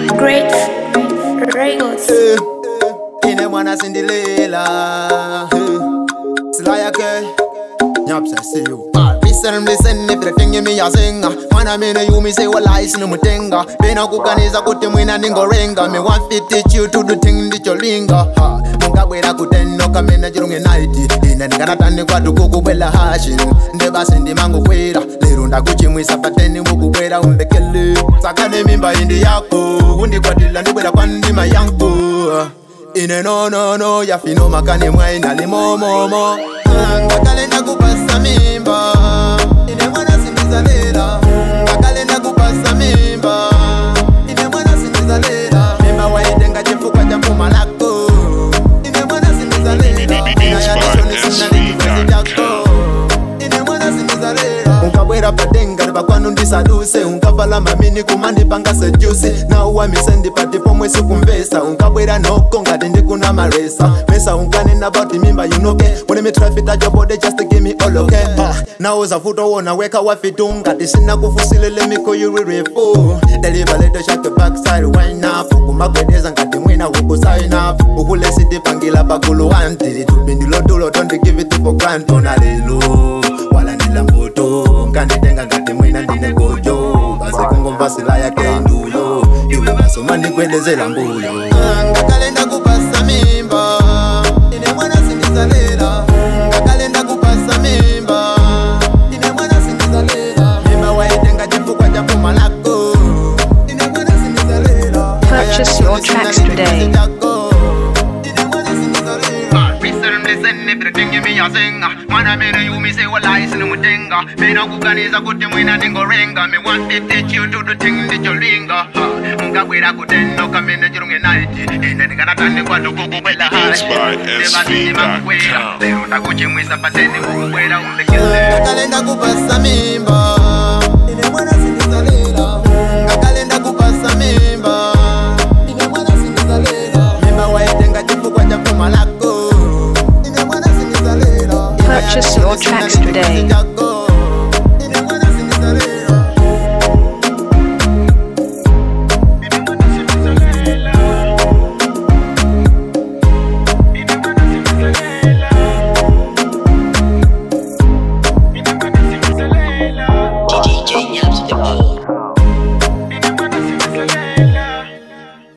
Great Records. Eh, ine mwana sindilela eh, silaya ke nyapsa siyo Listen, listen, everything you me a singa Mwana mine you me say well I sinu mutenga Bina kuganiza kuti mwina ningorenga Me want fit teach you to do thing ndicho linga ha. Mungabwera kuteno kamena chirunge night Ine ndingaratani kwatu kukubwela hashin Ndebasi ndimangokwera Lero ndakuchimwisa pateni mukubwera umbekele Sakane mimba indi yako Undikwatila ndibwera kwa ndima yangu ine nonono yafino makane mwaina limomomo ngakale ndakupasa mimba ine mwana sindizalela ngakale ndakupasa mimba ine mwana sindizalela mimba waitenga chifukwa cha puma lako ine mwana sindizalela inayadishonisinalikiwezi vyako ine mwana sindizalela ukabwera patenga vakwanu ndisaduse unkavala mamini kumandipanga sejusi nauwamise ndipati pomwe sikumvesa unkabwera noko ngati ndikuna maresa mesa unkanena about mimba yunoke when me try fit at your body just to give me all okay uh, now uza futo wona weka wafitu ngati sina kufusilele miko yurirefu deliver leto shake backside wine up kumagwedeza ngati mwina huku sign up ukulesitipangila pakulu wantili tupindilotulo don't give it for granted ona lelo wala ndila mbuto nkanditenga ngati mwina ndine gojo basi kungomva sila yake nduyo iwe basoma ndikwelezela mbuyo ngakale ndakupasa mimba ine mwana sindizalela ngakale ndakupasa mimba ine mwana sindizalela mimba waitenga chifukwa cha puma lako ine mwana sindizalela Purchase your tracks today. mwana mene yumise walaisi nimutenga mina kuganiza kuti mwina ningorenga me want to teach you to do thing ndicholinga mungabwera kuteno kamene chirunge naiti ine ndingatatani kwatu kukubwela Inspiredsv.com. lero ndakuchimwisa pateni kukubwela umbekele ngakale ndakupasa mimba ine mwana sindizalela ngakale ndakupasa mimba ine mwana sindizalela mimba waitenga chifukwa cha puma lako ine mwana sindizalela Purchase your tracks today. Yako.